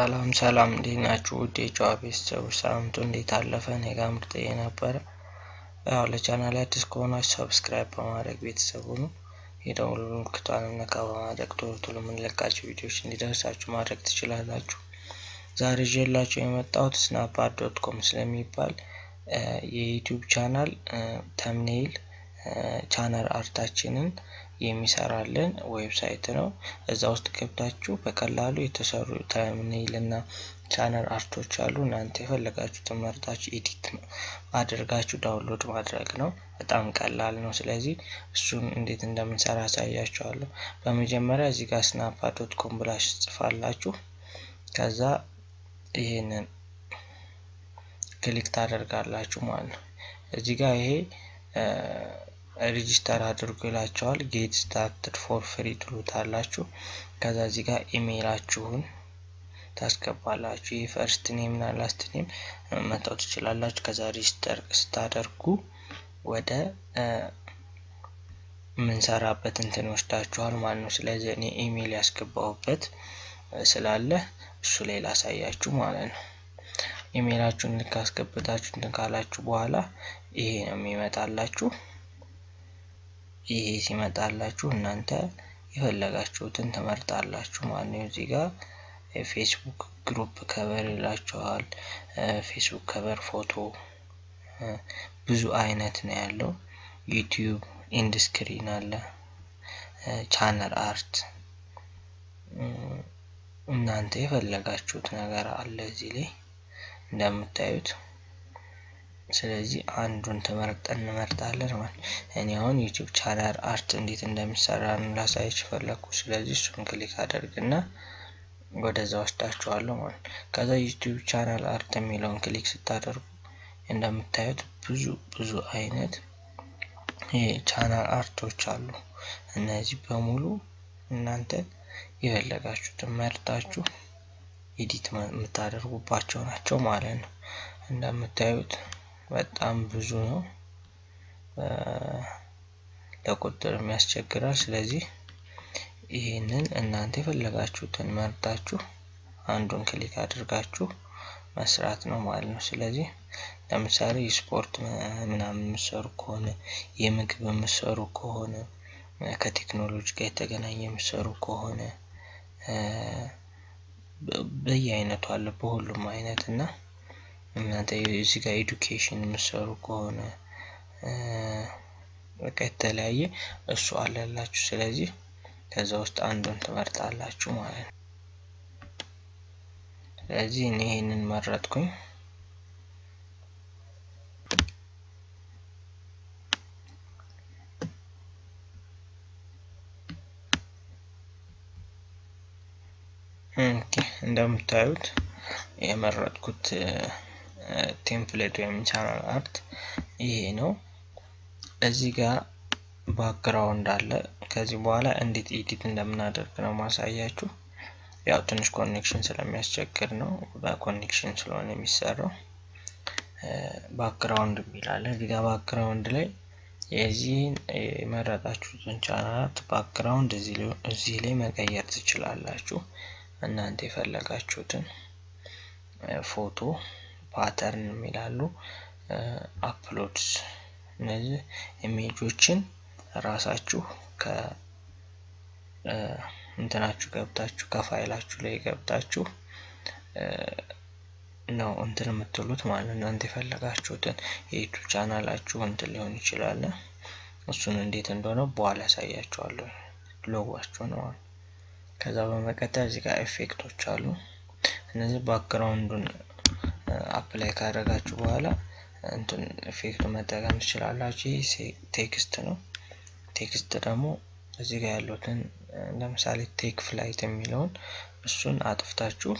ሰላም ሰላም እንዴት ናችሁ? ውድ የጨዋ ቤተሰቦች ሳምንቱ እንዴት አለፈ? እኔ ጋር ምርጥ ነበረ። ያው ለቻናል አዲስ ከሆናችሁ ሰብስክራይብ በማድረግ ቤተሰቡ ነው የደውል ምልክቷን ነካ በማድረግ ቶሎ ቶሎ የምንለቃቸው ቪዲዮዎች እንዲደርሳችሁ ማድረግ ትችላላችሁ። ዛሬ ይዤላችሁ የመጣሁት ስናፕቻት ዶት ኮም ስለሚባል የዩቲዩብ ቻናል ተምኔይል ቻናል አርታችንን የሚሰራልን ዌብሳይት ነው። እዛ ውስጥ ገብታችሁ በቀላሉ የተሰሩ ተምኔይል እና ቻናል አርቶች አሉ። እናንተ የፈለጋችሁትን መርጣችሁ ኤዲት አድርጋችሁ ዳውንሎድ ማድረግ ነው። በጣም ቀላል ነው። ስለዚህ እሱን እንዴት እንደምንሰራ ያሳያችኋለሁ። በመጀመሪያ እዚህ ጋር ስናፕቻት ዶት ኮም ብላችሁ ትጽፋላችሁ። ከዛ ይህንን ክሊክ ታደርጋላችሁ ማለት ነው። እዚህ ጋር ይሄ ሬጂስተር አድርጉ ይላቸዋል። ጌት ስታርትድ ፎር ፍሪ ትሉታላችሁ። ከዛ እዚህ ጋር ኢሜይላችሁን ታስገባላችሁ። ይህ ፈርስት ኔም እና ላስት ኔም መጣው ትችላላችሁ። ከዛ ሬጂስተር ስታደርጉ ወደ የምንሰራበት እንትን ይወስዳችኋል ማለት ነው። ስለዚህ እኔ ኢሜይል ያስገባሁበት ስላለ እሱ ላይ ላሳያችሁ ማለት ነው። ኢሜይላችሁን ልክ አስገብታችሁ እንትን ካላችሁ በኋላ ይሄ ነው የሚመጣላችሁ። ይሄ ሲመጣላችሁ እናንተ የፈለጋችሁትን ትመርጣላችሁ ማለት ነው። እዚህ ጋር ፌስቡክ ግሩፕ ከበር ይላችኋል። ፌስቡክ ከበር ፎቶ ብዙ አይነት ነው ያለው። ዩቲዩብ ኢንድ ስክሪን አለ፣ ቻነል አርት እናንተ የፈለጋችሁት ነገር አለ እዚህ ላይ እንደምታዩት። ስለዚህ አንዱን ተመርጠን እንመርጣለን ማለት እኔ አሁን ዩቲዩብ ቻናል አርት እንዴት እንደሚሰራ ላሳያችሁ ፈለግኩ። ስለዚህ እሱን ክሊክ አደርግና ወደዛ ወስዳችኋለሁ ማለት ከዛ ዩቲዩብ ቻናል አርት የሚለውን ክሊክ ስታደርጉ እንደምታዩት ብዙ ብዙ አይነት የቻናል አርቶች አሉ። እነዚህ በሙሉ እናንተ የፈለጋችሁትን መርጣችሁ ኤዲት የምታደርጉባቸው ናቸው ማለት ነው። እንደምታዩት በጣም ብዙ ነው፣ ለቁጥር የሚያስቸግራል። ስለዚህ ይህንን እናንተ የፈለጋችሁትን መርጣችሁ አንዱን ክሊክ አድርጋችሁ መስራት ነው ማለት ነው። ስለዚህ ለምሳሌ የስፖርት ምናምን የምሰሩ ከሆነ የምግብ የምሰሩ ከሆነ ከቴክኖሎጂ ጋር የተገናኘ የምሰሩ ከሆነ በየአይነቱ አለ በሁሉም አይነት እና እናንተ እዚህ ጋር ኤዱኬሽን የምሰሩ ከሆነ በቃ የተለያየ እሱ አለላችሁ። ስለዚህ ከዛ ውስጥ አንዱን ትመርጣላችሁ ማለት ነው። ስለዚህ እኔ ይህንን መረጥኩኝ። እንደምታዩት የመረጥኩት ቴምፕሌት ወይም ቻናል አርት ይሄ ነው። እዚህ ጋር ባክግራውንድ አለ። ከዚህ በኋላ እንዴት ኤዲት እንደምናደርግ ነው ማሳያችሁ። ያው ትንሽ ኮኔክሽን ስለሚያስቸግር ነው፣ በኮኔክሽን ስለሆነ የሚሰራው። ባክግራውንድ የሚላለ እዚህ ጋር ባክግራውንድ ላይ የዚህን የመረጣችሁትን ቻናል አርት ባክግራውንድ እዚህ ላይ መቀየር ትችላላችሁ። እናንተ የፈለጋችሁትን ፎቶ ፓተርን የሚላሉ አፕሎድስ እነዚህ ኢሜጆችን ራሳችሁ ከእንትናችሁ ገብታችሁ ከፋይላችሁ ላይ ገብታችሁ ነው እንትን የምትሉት ማለት እናንተ የፈለጋችሁትን የዩቱብ ቻናላችሁ እንትን ሊሆን ይችላል። እሱን እንዴት እንደሆነ በኋላ ያሳያችኋለሁ። ሎጓችሁ ነው። ከዛ በመቀጠል እዚህ ጋር ኤፌክቶች አሉ። እነዚህ ባክግራውንዱን አፕላይ ካደረጋችሁ በኋላ እንትን ኤፌክቱ መጠቀም ትችላላችሁ። ይህ ቴክስት ነው። ቴክስት ደግሞ እዚህ ጋር ያሉትን ለምሳሌ ቴክ ፍላይት የሚለውን እሱን አጥፍታችሁ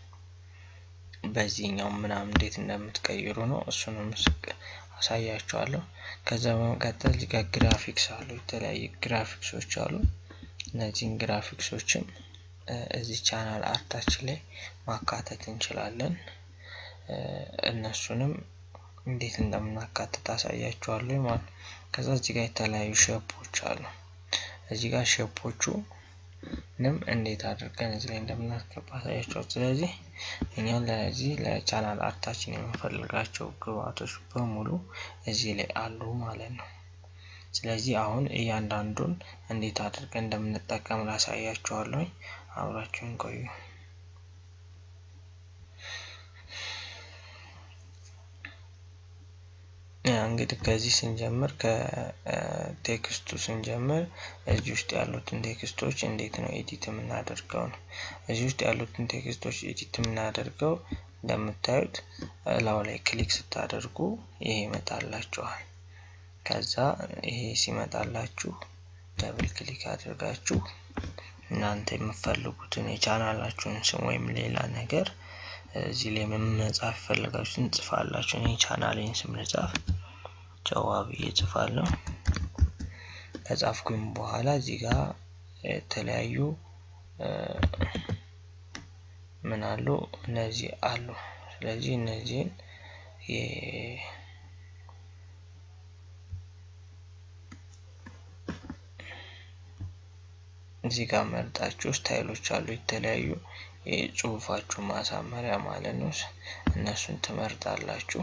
በዚህኛው ምናምን እንዴት እንደምትቀይሩ ነው። እሱንም አሳያችኋለሁ። ከዛ በመቀጠል እዚህ ጋር ግራፊክስ አሉ። የተለያዩ ግራፊክሶች አሉ። እነዚህን ግራፊክሶችም እዚህ ቻናል አርታችን ላይ ማካተት እንችላለን። እነሱንም እንዴት እንደምናካትት አሳያችኋለሁ ማለት ነው። ከዛ እዚህ ጋር የተለያዩ ሼፖች አሉ። እዚህ ጋር ሼፖቹ ንም እንዴት አድርገን እዚህ ላይ እንደምናስገባ ታያቸው። ስለዚህ እኛ ለዚህ ለቻናል አርታችን የምንፈልጋቸው ግብአቶች በሙሉ እዚህ ላይ አሉ ማለት ነው። ስለዚህ አሁን እያንዳንዱን እንዴት አድርገን እንደምንጠቀም ላሳያችኋለሁ። አብራችሁን ቆዩ። እንግዲህ ከዚህ ስንጀምር ከቴክስቱ ስንጀምር እዚህ ውስጥ ያሉትን ቴክስቶች እንዴት ነው ኤዲት የምናደርገው ነው። እዚህ ውስጥ ያሉትን ቴክስቶች ኤዲት የምናደርገው እንደምታዩት እላው ላይ ክሊክ ስታደርጉ ይሄ ይመጣላችኋል። ከዛ ይሄ ሲመጣላችሁ ደብል ክሊክ አድርጋችሁ እናንተ የምትፈልጉትን የቻናላችሁን ስም ወይም ሌላ ነገር እዚህ ላይ መጻፍ የፈለጋችሁትን ጽፋላችሁ። እኔ ቻናሌን ስም ልጻፍ ጨዋ ብዬ ጽፋለሁ። ከጻፍኩኝ በኋላ እዚህ ጋር የተለያዩ ምን አሉ እነዚህ አሉ። ስለዚህ እነዚህን እዚህ ጋር መርጣችሁ ስታይሎች አሉ የተለያዩ የጽሁፋችሁ ማሳመሪያ ማለት ነው። እነሱን ትመርጣላችሁ።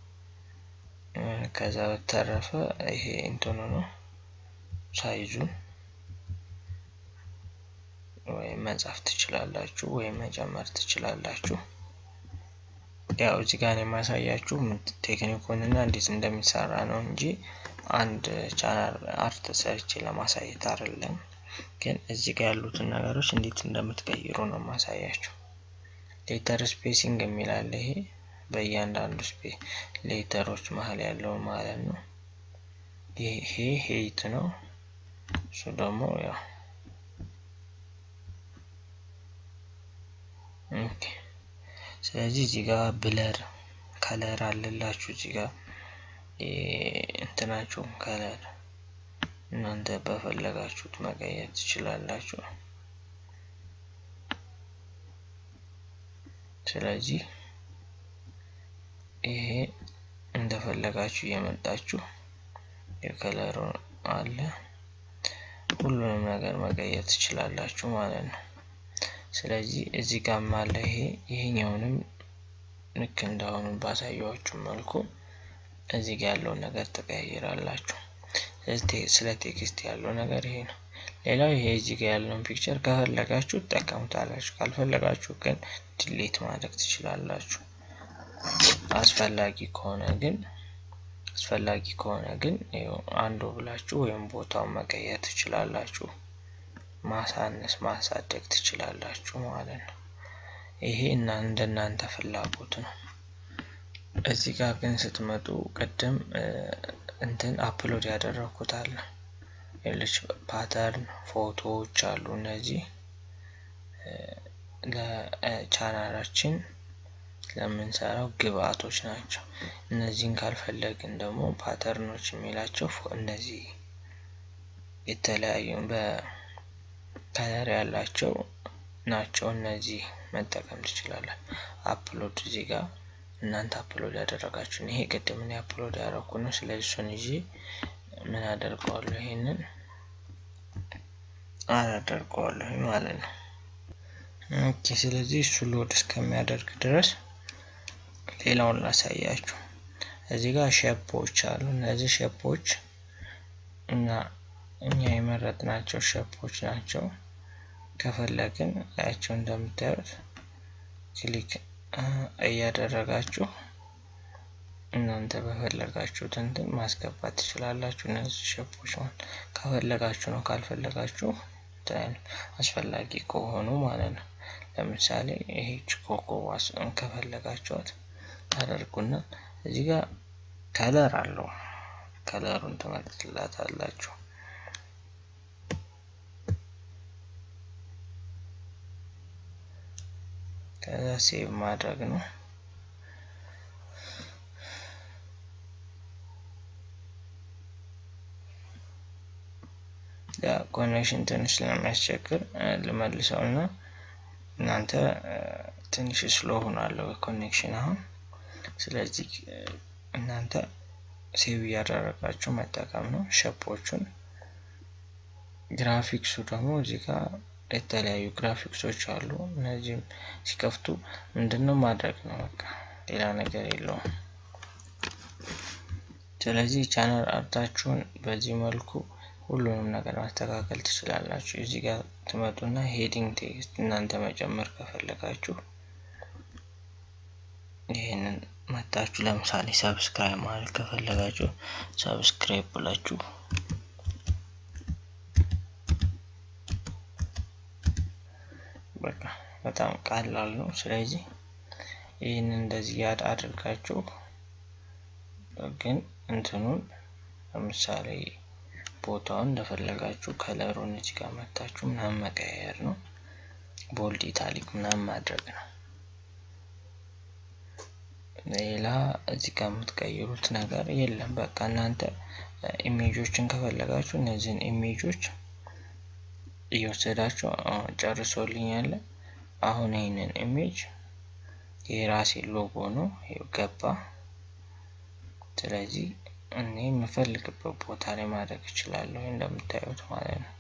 ከዛ በተረፈ ይሄ እንትኑ ነው ሳይዙን ወይም መጻፍ ትችላላችሁ ወይም መጨመር ትችላላችሁ። ያው እዚህ ጋር የማሳያችሁ ቴክኒኩንና እንዴት እንደሚሰራ ነው እንጂ አንድ ቻናል አርት ሰርቼ ለማሳየት አይደለም። ግን እዚህ ጋር ያሉትን ነገሮች እንዴት እንደምትቀይሩ ነው ማሳያችሁ። ሌተር ስፔሲንግ የሚላለ ይሄ በእያንዳንዱ ስፔ ሌተሮች መሀል ያለው ማለት ነው። ይሄ ሄይት ነው። እሱ ደግሞ ያው ኦኬ። ስለዚህ እዚህ ጋር ብለር ከለር አለላችሁ እዚህ ጋር እንትናችሁ ከለር እናንተ በፈለጋችሁት መቀየር ትችላላችሁ። ስለዚህ ይሄ እንደፈለጋችሁ እየመጣችሁ የከለሩ አለ ሁሉንም ነገር መቀየር ትችላላችሁ ማለት ነው። ስለዚህ እዚህ ጋር አለ ይሄ ይሄኛውንም ልክ እንዳሁኑ ባሳየዋችሁ መልኩ እዚህ ጋር ያለውን ነገር ትቀይራላችሁ። ስለ ቴክስት ያለው ነገር ይሄ ነው። ሌላው ይሄ እዚህ ጋር ያለውን ፒክቸር ከፈለጋችሁ ትጠቀሙታላችሁ፣ ካልፈለጋችሁ ግን ድሌት ማድረግ ትችላላችሁ። አስፈላጊ ከሆነ ግን አስፈላጊ ከሆነ ግን አንዱ ብላችሁ ወይም ቦታውን መቀየር ትችላላችሁ። ማሳነስ ማሳደግ ትችላላችሁ ማለት ነው። ይሄ እና እንደናንተ ፍላጎት ነው። እዚህ ጋር ግን ስትመጡ ቅድም እንትን አፕሎድ ያደረኩት አለ ሌሎች ፓተርን ፎቶዎች አሉ። እነዚህ ለቻናላችን ለምንሰራው ግብአቶች ናቸው። እነዚህን ካልፈለግን ደግሞ ፓተርኖች የሚላቸው እነዚህ የተለያዩ በከለር ያላቸው ናቸው። እነዚህ መጠቀም ትችላለን። አፕሎድ እዚህ ጋር እናንተ አፕሎድ ያደረጋችሁን ይሄ ቅድም እኔ አፕሎድ ያደረኩ ነው። ስለዚህ እሱን ይዤ ምን አደርገዋለሁ? ይሄንን አላደርገዋለሁ ማለት ነው። ኦኬ። ስለዚህ እሱ ሎድ እስከሚያደርግ ድረስ ሌላውን ላሳያችሁ። እዚህ ጋር ሼፖች አሉ። እነዚህ ሼፖች እና እኛ የመረጥናቸው ሼፖች ናቸው። ከፈለግን ላያቸው እንደምታዩት ክሊክ እያደረጋችሁ እናንተ በፈለጋችሁት እንትን ማስገባት ትችላላችሁ። እነዚህ ሼፖች ማለት ከፈለጋችሁ ነው፣ ካልፈለጋችሁ አስፈላጊ ከሆኑ ማለት ነው። ለምሳሌ ይሄች ኮኮቧስ ከፈለጋችኋት ታደርጉና እዚህ ጋር ከለር አለው። ከለሩን ትመርጥላታላችሁ። ከዛ ሴቭ ማድረግ ነው። ኮኔክሽን ትንሽ ስለሚያስቸግር ልመልሰው እና እናንተ ትንሽ ስሎ ሆናለሁ ኮኔክሽን አሁን። ስለዚህ እናንተ ሴቭ እያደረጋችሁ መጠቀም ነው ሸፖቹን። ግራፊክሱ ደግሞ እዚህ ጋር የተለያዩ ግራፊክሶች አሉ። እነዚህም ሲከፍቱ ምንድነው ማድረግ ነው በቃ ሌላ ነገር የለውም። ስለዚህ ቻናል አርታችሁን በዚህ መልኩ ሁሉንም ነገር ማስተካከል ትችላላችሁ። እዚህ ጋር ትመጡና ሄዲንግ ቴክስት እናንተ መጨመር ከፈለጋችሁ ይህንን መታችሁ ለምሳሌ ሰብስክራይብ ማለት ከፈለጋችሁ ሰብስክራይብ ብላችሁ በቃ በጣም ቀላል ነው። ስለዚህ ይህንን እንደዚህ ያድ አድርጋችሁ ግን እንትኑን ለምሳሌ ቦታውን እንደፈለጋችሁ ከለሩን እዚህ ጋር መታችሁ ምናምን መቀያየር ነው። ቦልድ ኢታሊክ ምናምን ማድረግ ነው። ሌላ እዚህ ጋር የምትቀይሩት ነገር የለም። በቃ እናንተ ኢሜጆችን ከፈለጋችሁ እነዚህን ኢሜጆች እየወሰዳችሁ ጨርሶልኛል። አሁን ይህንን ኢሜጅ የራሴ ሎጎ ነው ገባ። ስለዚህ እኔ የምፈልግበት ቦታ ላይ ማድረግ እችላለሁ እንደምታዩት ማለት ነው።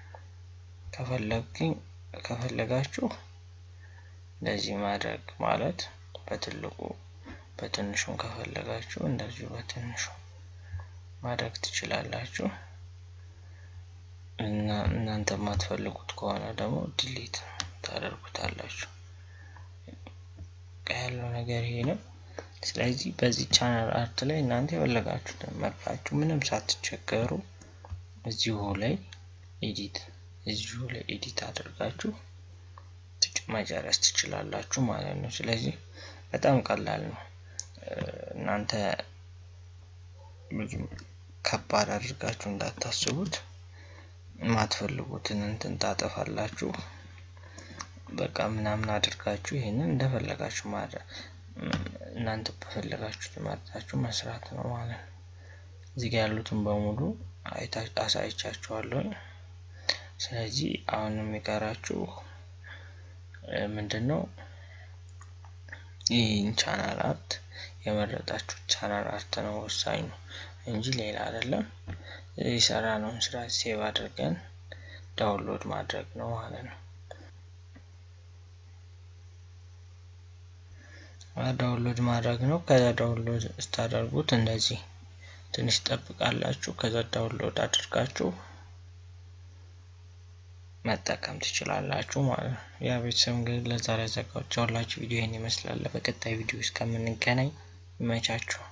ከፈለግኝ ከፈለጋችሁ እንደዚህ ማድረግ ማለት በትልቁ በትንሹም ከፈለጋችሁ እንደዚሁ በትንሹ ማድረግ ትችላላችሁ። እና እናንተ የማትፈልጉት ከሆነ ደግሞ ዲሊት ታደርጉታላችሁ። ያለው ነገር ይሄ ነው። ስለዚህ በዚህ ቻናል አርት ላይ እናንተ የፈለጋችሁትን መርጣችሁ ምንም ሳትቸገሩ እዚሁ ላይ ኤዲት እዚሁ ላይ ኤዲት አድርጋችሁ መጨረስ ትችላላችሁ ማለት ነው። ስለዚህ በጣም ቀላል ነው። እናንተ ብዙም ከባድ አድርጋችሁ እንዳታስቡት። የማትፈልጉትን እንትን ታጠፋላችሁ። በቃ ምናምን አድርጋችሁ ይሄንን እንደፈለጋችሁ ማድረግ እናንተ በፈለጋችሁት መርጣችሁ መስራት ነው ማለት ነው። እዚህ ጋር ያሉትን በሙሉ አሳይቻችኋለሁ። ስለዚህ አሁን የሚቀራችሁ ምንድን ነው? ይህን ቻናል አርት የመረጣችሁት ቻናል አርት ነው ወሳኝ ነው እንጂ ሌላ አይደለም። የሰራነውን ስራ ሴቭ አድርገን ዳውንሎድ ማድረግ ነው ማለት ነው። ዳውንሎድ ማድረግ ነው። ከዛ ዳውንሎድ ስታደርጉት እንደዚህ ትንሽ ጠብቃላችሁ። ከዛ ዳውንሎድ አድርጋችሁ መጠቀም ትችላላችሁ ማለት ነው። ያ ቤተሰብ እንግዲህ ለዛሬ ያዘጋጀሁላችሁ ቪዲዮ ይህን ይመስላል። በቀጣይ ቪዲዮ እስከምንገናኝ ይመቻችሁ።